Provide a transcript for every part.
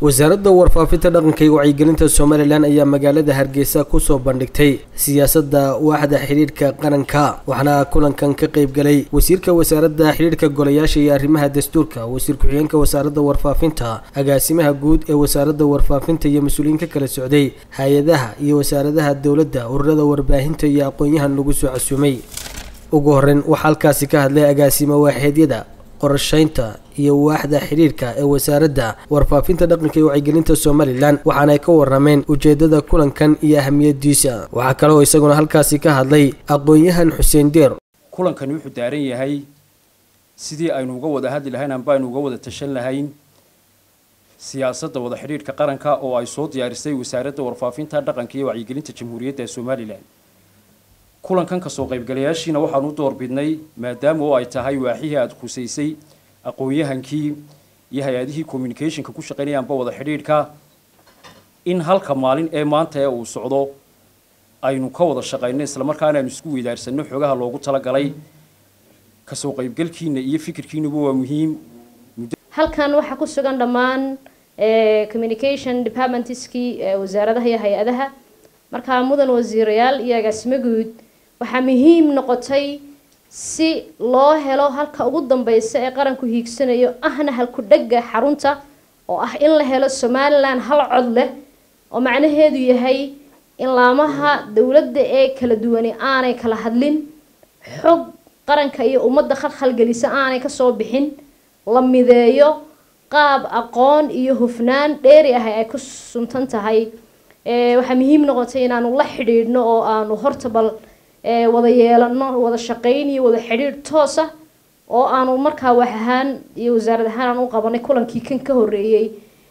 wasaaradda warfaafinta dhaqanka iyo wacyigelinta somalilan ayaa magaalada hargeysa kusoo bandhigtay siyaasadda waaxda xidhiidhka qaranka waxaana kulankan ka qayb galay wasiirka wasaaradda xidhiidhka golayaasha iyo arrimaha dastuurka wasiir ku-xigeenka wasaaradda warfaafinta agaasimaha guud ee wasaaradda warfaafinta iyo mas-uuliyiin ka kala socday hay-adaha iyo wasaaradaha dowladda ururada warbaahinta iyo aqoon-yahan lagu soo casuumay ugu horeyn waxaa halkaasi ka hadlay agaasimo waaxeedyada qorsheynta iyo waaxda xidhiidhka ee wasaaradda warfaafinta dhaqanka iyo wacyigelinta somalilan waxaana ay ka warameen ujeedada kulankan iyo ahamiyadiisa waxaa kale oo isaguna halkaasi ka hadlay aqoon-yahan xuseen deer kulankani wuxuu daaran yahay sidii aynu uga wada hadli lahayn amba aynu uga wada tashan lahayn siyaasadda wada xidhiidhka qaranka oo ay soo diyaarisay wasaaradda warfaafinta dhaqanka iyo wacyigelinta jamhuuriyadda somalilan kulankan kasoo qaybgalayaashiina waxaan u doorbidnay maadaama oo ay tahay waaxihii aada khusaysay aqoon-yahankii iyo hay-adihii communicationka ku shaqaynayaanba wada xidhiidhka in halka maalin ee maanta ee uu socdo aynu ka wada shaqayno islamarkaana aynu isku weydaarsanno xoogaha loogu talagalay kasoo qaybgalkiina iyo fikirkiinuba waa muhiim halkan waxaa ku sugan dhammaan communication departmentskii wasaaradaha iyo hay-adaha markaa mudan wasiirayaal iyo agaasimo guud waxaa muhiim noqotay si loo helo halka ugu dambeysa ee qaranku hiigsanayo ahna halku dhega xarunta oo ah in la helo somalilan hal cod leh oo macnaheedu yahay in laamaha dowladda ee kala duwani aanay kala hadlin xog qaranka iyo ummadda khalkhalgelisa aanay kasoo bixin la mideeyo qaab aqoon iyo hufnaan dheeri ah ay ku suntan tahay waxaa muhiim noqotay inaanu la xidhiidhno oo aanu horta bal wada yeelano wada shaqayn iyo wada xidhiidh toos ah oo aanu markaa wax ahaan iyo wasaarad ahaan aan u qabanay kulankii kan ka horreeyey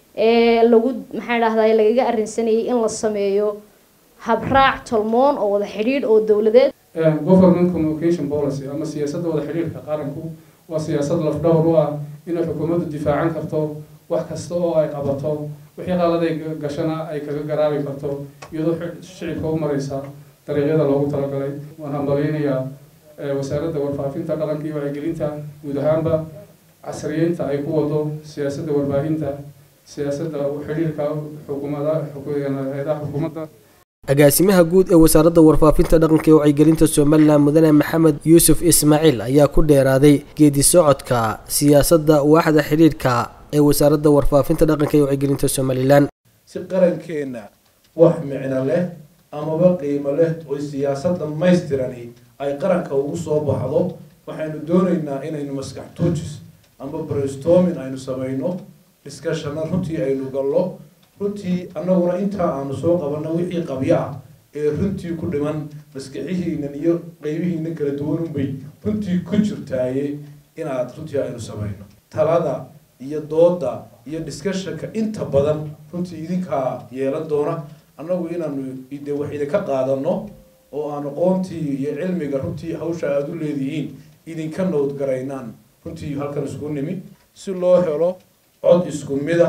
ee lagu maxaa dhahday lagaga arrinsanayay in la sameeyo habraac tolmoon oo wada xidhiidh oo dowladeed government communication policy ama siyaasadda wada xidhiidhka qaranku waa siyaasad lafdhawr u ah inay xukuumaddu difaacan karto wax kasta oo ay qabato wixii qaaladay gashana ay kaga garaabi karto iyadoo shicibka u mareysa dariiqyada loogu talagalay waan hambaleynayaa wasaaradda warfaafinta dhaqanka iyo wacyigelinta guud ahaanba casriyeynta ay ku wado siyaasadda warbaahinta siyaasadda xidhiirka xukuumada hay-adaha xukuumadda agaasimaha guud ee wasaaradda warfaafinta dhaqanka iyo wacyigelinta somalilan mudane maxamed yuusuf ismaaciil ayaa ku dheeraaday geedi socodka siyaasadda waaxda xidhiidhka ee wasaaradda warfaafinta dhaqanka iyo wacyigelinta somalilan si qarankeenna wax micno leh amaba qiimo leh oo siyaasad dhammaystirani ay qaranka ugu soo baxdo waxaynu doonaynaa inaynu maskax tuujis amba brainstorming aynu samayno discussionna runtii aynu gallo runtii annaguna intaa aanu soo qabanno wixii qabyo ah ee runtii ku dhiman maskixihiinan iyo qeybihiinan kala duwanunbay runtii ku jirtaaye inaad runtii aynu samayno talada iyo dooda iyo discussionka inta badan runtii idinkaa yeelan doona annagu inaanu de wax idinka qaadano oo aan aqoontii iyo cilmiga runtii hawsha aada u leedihiin idinka nowdgaraynaan runtii halkan isku nimi si loo helo cod isku mida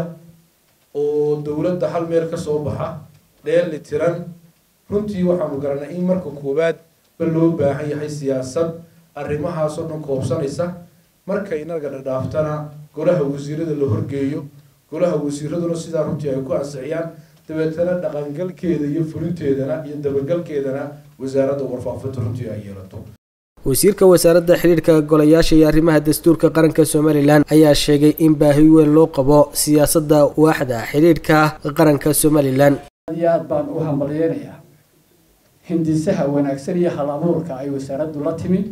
oo dowladda hal meel kasoo baxa dheeli tiran runtii waxaanu garanay in marka koowaad ba loo baahan yahay siyaasad arrimahaasoo dhan koobsanaysa markay inaga dhadhaaftana golaha wasiirada la horgeeyo golaha wasiiraduna sidaa runtii ay ku ansixiyaan dabeetana dhaqangalkeeda iyo fulinteedana iyo dabagalkeedana wasaaradda warfaafinta runtii ay yeelato wasiirka wasaaradda xidhiidhka golayaasha iyo arrimaha dastuurka qaranka somalilan ayaa sheegay in baahi weyn loo qabo siyaasadda waaxda xidhiidhka qaranka somalilan aad iyo aad baan u hambalyeynayaa hindisaha wanaagsan iyo hal abuurka ay wasaaraddu la timi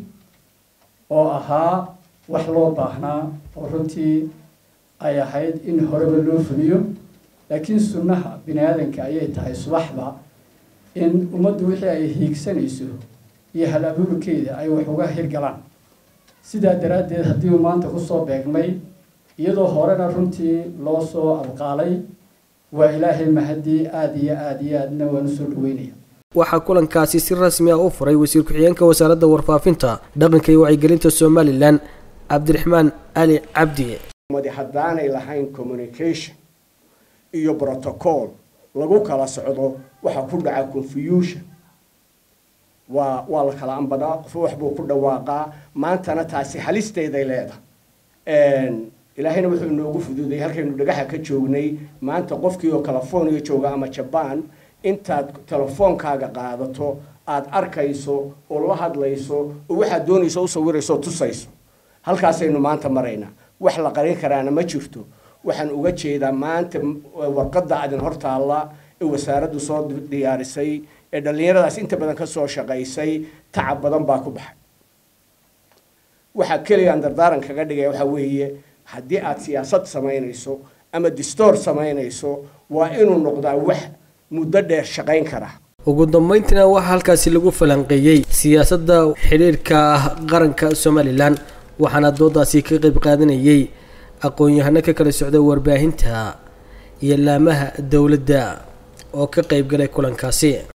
oo ahaa wax loo baahnaa oo runtii ay ahayd in horeba loo fuliyo laakiin sunnaha bini aadanka ayay tahay subaxba in ummaddu wixii ay hiigsanayso iyo hal abuurkeeda ay wax uga hirgalaan sidaa daraaddeed haddii uu maanta kusoo beegmay iyadoo horena runtii loo soo abqaalay waa ilaahay mahadii aada iyo aada iyo aadna waan usoo dhaweynaya waxaa kulankaasi si rasmi ah u furay wasiir ku-xigeenka wasaaradda warfaafinta dhaqanka iyo wacyigelinta somalilan cabdiraxmaan ali cabdi haddaanay lahayn communication iyo protocol lagu kala socdo waxaa ku dhaca confusion waa waa la kala ambadaa qof wax buu ku dhawaaqaa maantana taasi halisteeday leedahay ilaahayna wuxuu inoogu fududay halkaynu dhagaxa ka joognay maanta qofkii oo california jooga ama jabaan intaad telefoonkaaga qaadato aada arkayso oo la hadlayso oo waxaad doonayso u sawirayso oo tusayso halkaasaynu maanta maraynaa wax la qarin karaana ma jirto waxaan uga jeedaa maanta warqadda adin hortaalla ee wasaaraddu soo diyaarisay ee dhallinyaradaas inta badan ka soo shaqaysay tacab badan baa ku baxay waxaa keligaan dardaaran kaga dhigaya waxaa weeye haddii aad siyaasad samaynayso ama distoor samaynayso waa inuu noqdaa wax muddo dheer shaqayn kara ugu dambeyntiina waxaa halkaasi lagu falanqeeyey siyaasadda xidhiirka qaranka somalilan waxaana doodaasi ka qayb qaadanayay aqoon-yahano ka kala socda warbaahinta iyo laamaha dowladda oo ka qayb galay kulankaasi